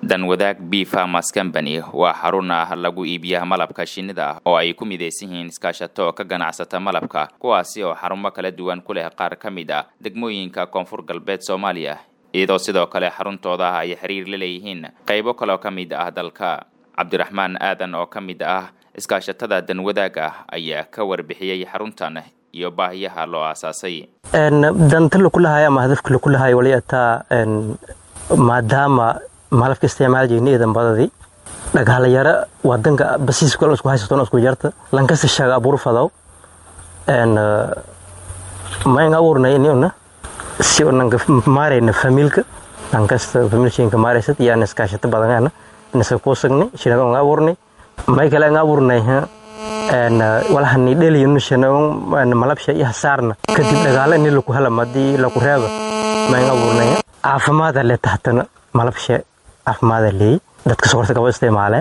danwadaag b farmers company waa xarun ah lagu iibiya malabka shinnida oo ay ku midaysan yihiin iskaashato ka ganacsata malabka kuwaasi oo xarumo kala duwan ku leh qaar ka mid ah degmooyinka koonfur galbeed soomaaliya iyadoo sidoo kale xaruntooda ay xiriir la leeyihiin qaybo kaloo ka mid ah dalka cabdiraxmaan aadan oo ka mid ah iskaashatada danwadaaga ayaa ka warbixiyey xaruntan iyo baahiyaha loo aasaasay danta lakulahay ama hadafka lakulahay wali ataa maadaama malabka isticmaal jirna iidan badadii dhagaalayaro wadanka basiiska isku haysato isku jarta lankasta shaga abuur fadaw mayn abuurnay inuna si nanka maarayna familka lankasta familshinka maaraysad iyo an iskaashata badangana inasa kuusagnay shinaga nga abuurnay may kale nga abuurnay walahani dheliyunu shanagon malabsha iyo hasaarna kadib dhagaala ini laku hela madii laku reeba may nga abuurnay caafimaada le tahtana malabsha caafimaada leey dadka sokorta kaba isticmaale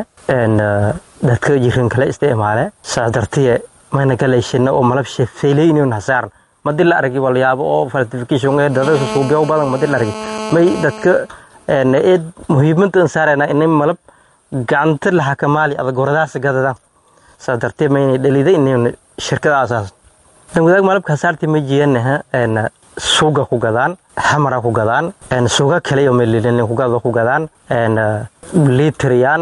dadka jirin kale isticmaale saa dartiye mayna galayshina oo malabsha feyleynin hasaarna madi la argi walyaabo oo falsification ee dadka suubiyo badan madi la argi may dadka eed muhiimadan saarayna inay malab gacanta la xakamaali adag goradaas gadadaan saa dartee mayna dhalida inay shirkada asaas dan wadaag malabka hasaartii ma jiyanaha suuga ku gadaan xamara ku gadaan suuga kale iyo melilin ku gado ku gadaan liitriyaan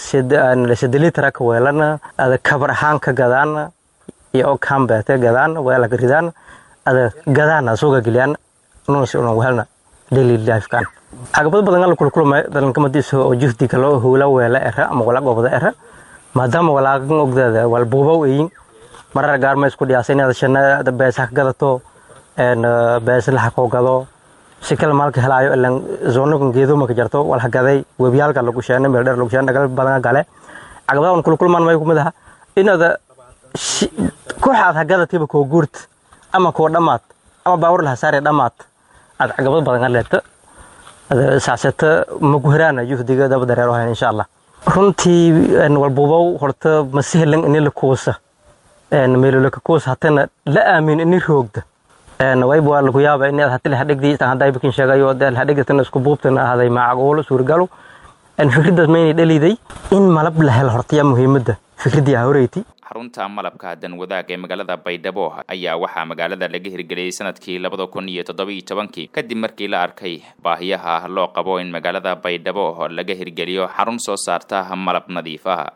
sida liitra ka weelana ada kabar ahaan ka gadaan iyo kambeete gadaan weela ka ridaan ada gadaana suuga geliyaan nunsi unan weelna daily lifekan caqabad badan ala kulkulma dalankamadiisa oo juhdiga loo howla weela era ama wala gobda era maadaama walaagan ogdaada wal buubaw eyin marar gaarma isku dhiyaasay inaad shana beesa ka gadato beesa laxa koo gado si kale maalka helaayo ilan zoonakan geedoma ka jarto walha gaday webiyaalka lagu sheena meel dheer lagu sheena dhagal badan gale caqabadahan kulkulmaan may kumid aha inaada kooxaad ha gadatiba koo guurt ama koo dhammaad ama baawar laha saare dhammaad aad caqabad badan leeta saaseta maku heraana juhdiga daba dareero hayn insha allah runtii walbuubow horta masihelan ini la kuusa meelolaka kuusa hatana la aamin ini roogda wayba waa lagu yaaba inaad hatile hadhigdii hadday bakin sheegayo hadhigdatana isku buubtana ahaday macquulo suurgalo fikraddaas maynay dhaliday in malab la helo hortaya muhiimadda fikraddii horeyti xarunta malabka danwadaag ee magaalada baydhabo ayaa waxaa magaalada laga hirgeliyey sanadkii labada kun iyo toddobiyo tobankii kadib markii la arkay baahiyaha loo qabo in magaalada baydhabo laga hirgeliyo xarun soo saarta malab nadiif ah